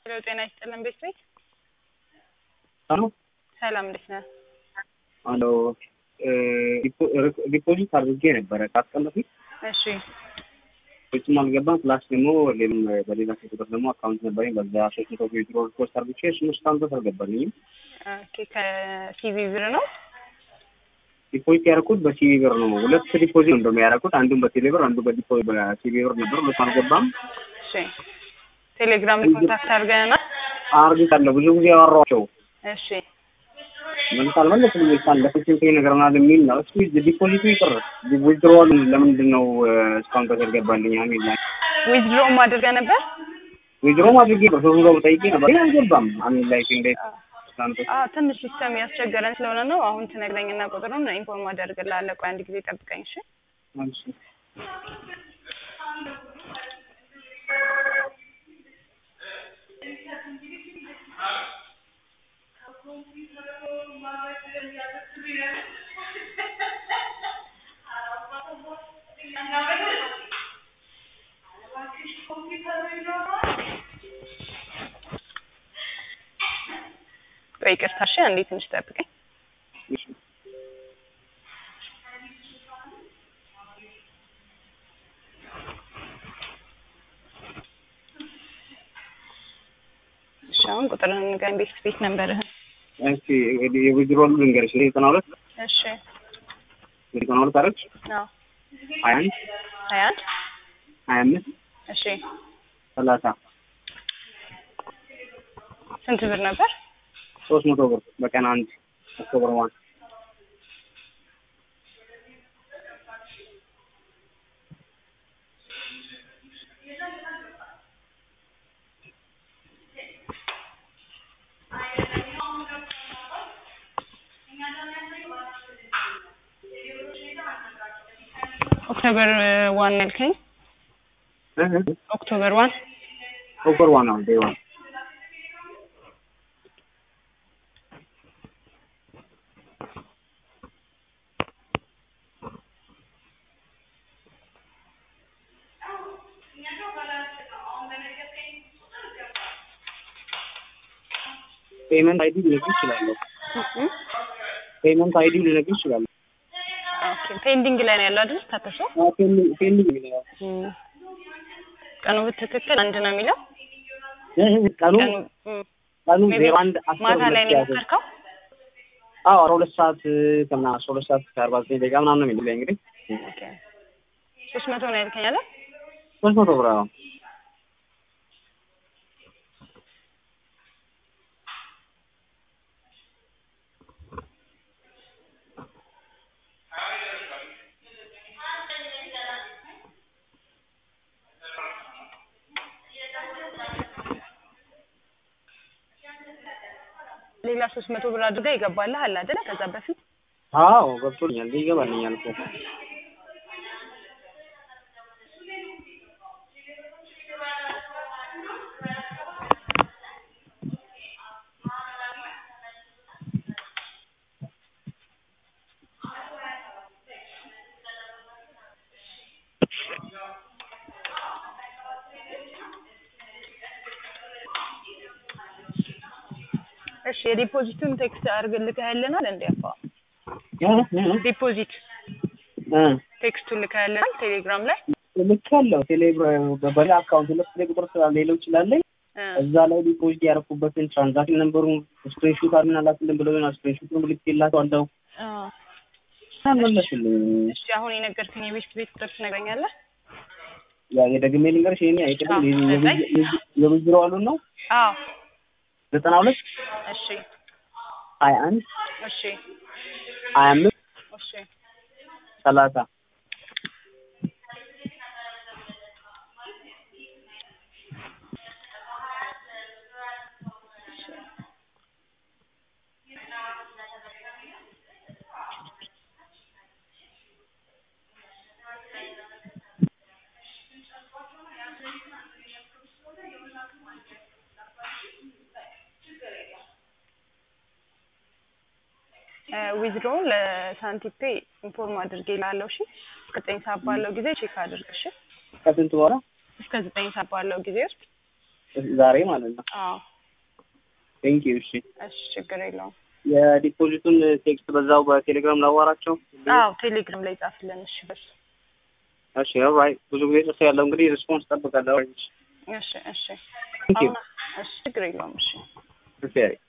ሄሎ ጤና ይስጥልን ቤት ቤት አሎ ሰላም እንዴት ነህ? አሎ ዲፖዚት አድርጌ ነበረ ከአስር ቀን በፊት እሺ ፍጹም አልገባም። ፕላስ ደግሞ ሌላም በሌላ ሴት ቁጥር ደግሞ አካውንት ነበረኝ በዛ ሶስት መቶ ዊዝድሮ ሪፖርት አድርጌ እሱን እስካሁን ድረስ አልገባልኝም። ኦኬ ከሲቪ ብር ነው ዲፖዚት ያደረኩት በሲቪ ብር ነው። ሁለት ዲፖዚት ነው እንደውም ያደረኩት አንዱን በቴሌ ብር አንዱ በዲፖ በሲቪ ብር ነበር። ሁለቱ አልገባም። እሺ ቴሌግራም ኮንታክት አድርገናል አርግታለሁ ብዙ ጊዜ ያወራኋቸው እሺ መልስ አልመለስልኝ ሳን ለፍችን ይነግረናል የሚል ነው። እስኪ ዲፖዚቱ ይቅር ዊዝድሮዋል ለምንድን ነው እስካሁን ድረስ ያልገባልኝ የሚል ላይ ዊዝድሮም አድርገህ ነበር ዊዝድሮም አድርጌ በሶስት መቶ ጠይቄ ነበር ግን አልገባም። አሚን ላይ እንዴት አዎ ትንሽ ሲስተም ያስቸገረን ስለሆነ ነው። አሁን ትነግረኝና ቁጥሩን ኢንፎርም አደርግልሃለሁ። ቆይ አንድ ጊዜ ጠብቀኝ እሺ። እሺ ቆይ ይቅርታ እሺ፣ አንዴ ትንሽ ጠብቀኝ። እሺ እሺ አሁን ቁጥርህን ንገረኝ። ቤት ቤት ነበርህን እሺ የዊዝድሮዋሉ ልንገርሽ ዘጠና ሁለት እሺ ዘጠና ሁለት አረች አዎ ሀያ አንድ ሀያ አንድ ሀያ አምስት እሺ ሰላሳ ስንት ብር ነበር? ሶስት መቶ ብር በቀን አንድ ኦክቶበር ዋን ኦክቶበር ዋን ያልከኝ ኦክቶበር ዋን ኦክቶበር ዋን ነው ዴይ ዋን ፔመንት አይዲ ልነግርሽ እችላለሁ። ፔመንት አይዲ ልነግርሽ እችላለሁ። ኦኬ ፔንዲንግ ላይ ነው ያለው አይደል? ታተሰ አዎ፣ ፔንዲንግ ፔንዲንግ የሚለው ቀኑ በትክክል አንድ ነው የሚለው እህ ቀኑ ቀኑ እም፣ ቀኑ ሜይ ቢ ዜሮ አንድ አስር ማታ ላይ ሁለት ነው ያዘ። የሞከርከው? አዎ አስራ ሁለት ሰዓት ከምናምን አስራ ሁለት ሰዓት ከአርባ ዘጠኝ ደቂቃ ምናምን ነው የሚለኝ እንግዲህ ኦኬ ሶስት መቶ ነው ያልከኝ አይደል? ሶስት መቶ ብር አዎ። ሌላ ሶስት መቶ ብር አድርጋ ይገባልህ አለ አይደለ? ከዛ በፊት አዎ ገብቶኛል፣ ይገባልኛል እኮ እሺ የዲፖዚቱን ቴክስት አድርግልከህልናል እንዴ? አባ እህ እህ ዲፖዚት እ ቴክስቱን ልከህልናል ቴሌግራም ላይ ልክ ያለው ቴሌግራም በሌላ አካውንት ሁለት ቴሌ ቁጥር ስለሌለው ይችላለኝ እ እዛ ላይ ዲፖዚት ያደረኩበትን ትራንዛክሽን ነምበሩን ስክሪንሾት አድርገን ላክልን ብለውኝ ስክሪንሾቱን ልኬላቸዋለሁ። አዎ አልመለሱልኝ። እሺ አሁን የነገርከኝ የቤት ቤት ቁጥር ትነግረኛለህ? ያ የደግሜ ልንገርሽ ይሄን አይቀርም አዎ፣ የዊዝድሮዋሉን ነው አዎ ዘጠና ሁለት እሺ ሀያ አንድ እሺ ሀያ አምስት እሺ ሰላሳ ዊዝድሮውን ለሳንቲፔ ኢንፎርም አድርጌ ላለው እሺ እስከ ዘጠኝ ሰዓት ባለው ጊዜ ቼክ አድርግ እሺ ከስንት በኋላ እስከ ዘጠኝ ሰዓት ባለው ጊዜ ውስጥ ዛሬ ማለት ነው። አዎ ቴንክ ዩ። እሺ እሺ ችግር የለውም። የዲፖዚቱን ቴክስት በዛው በቴሌግራም ላዋራቸው። አዎ ቴሌግራም ላይ ጻፍልን። እሺ በሱ እሺ ኦልራይት። ብዙ ጊዜ ጽፌ ያለው እንግዲህ ሪስፖንስ ጠብቃለሁ። እሺ እሺ ቴንክ ዩ። አሁን እሺ ችግር የለውም። እሺ እሺ